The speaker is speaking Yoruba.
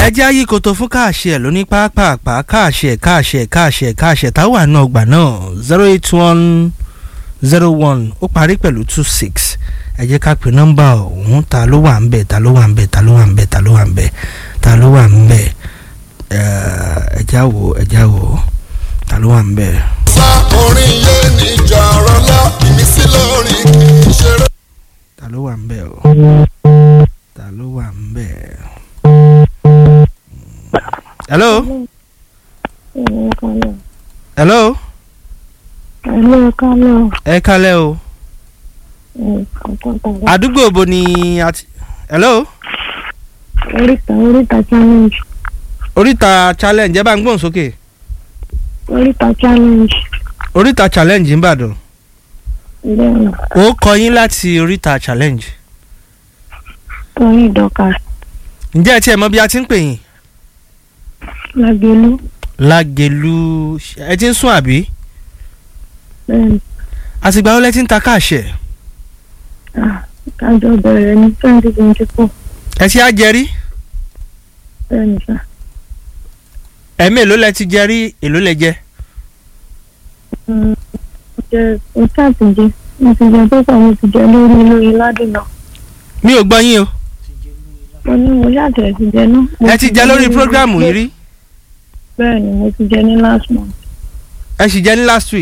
ẹ jẹ́ ayé koto fún káàṣì ẹ̀ lóní pápápá káàṣì ẹ̀ káàṣì ẹ̀ káàṣì ẹ̀ káàṣì ẹ̀ táwọn àna ọgbà náà zero eight one zero one ó parí pẹ̀lú two six ẹ jẹ́ ká pè nọ́mbà ọ̀hún ta ló wà ń bẹ̀ ta ló wà ń bẹ̀ ta ló wà ń bẹ̀ ta ló wà ń bẹ̀ ta ló wà ń bẹ̀ ẹ já wò ẹ já wò ta ló wà ń bẹ̀. sá orin yé níjà ọ̀rọ̀ lọ ìmísí lórí kì í ṣeré. ta ló wà ń bẹ̀ o ta ló wà ń bẹ̀. hello hello Hello, Kálọ̀. ẹ kálẹ̀ o àdúgbò bo ni a ti hello Oríta Oríta challenge. oríta challenge ẹ bá ń gbóhùn sókè Oríta challenge. oríta challenge ń bàdàn Bẹ́ẹ̀ni, ó kọ yín láti oríta challenge Tóyìn Dọ́kà. ǹjẹ́ ẹ tiẹ̀ mọ bí a ti ń pè yín Lágbélú. lágẹ̀lú ẹ ti ń sún àbí Bẹ́ẹ̀ni, àtìgbà wo lẹ ti ń ta káàṣẹ ah, kájọ bẹ̀rẹ̀ ní twenty twenty four. ẹ ti á jẹ rí Bẹ́ẹ̀ni sá. ẹ̀mí èló lẹ ti jẹ rí èló lẹ jẹ Mm, Mo jẹ oṣù àtijọ́. Mo ti jẹ pépà mo ti jẹ lórí lórí ládùnà. mi ò gbọ́ yín o Mo ní mo ṣàtẹ̀ ti jẹ náà. Mo ẹ ti jẹ lórí prógrámù yìí rí Bẹ́ẹ̀ni, mo ti jẹ ní last month. ẹ sì jẹ ní last week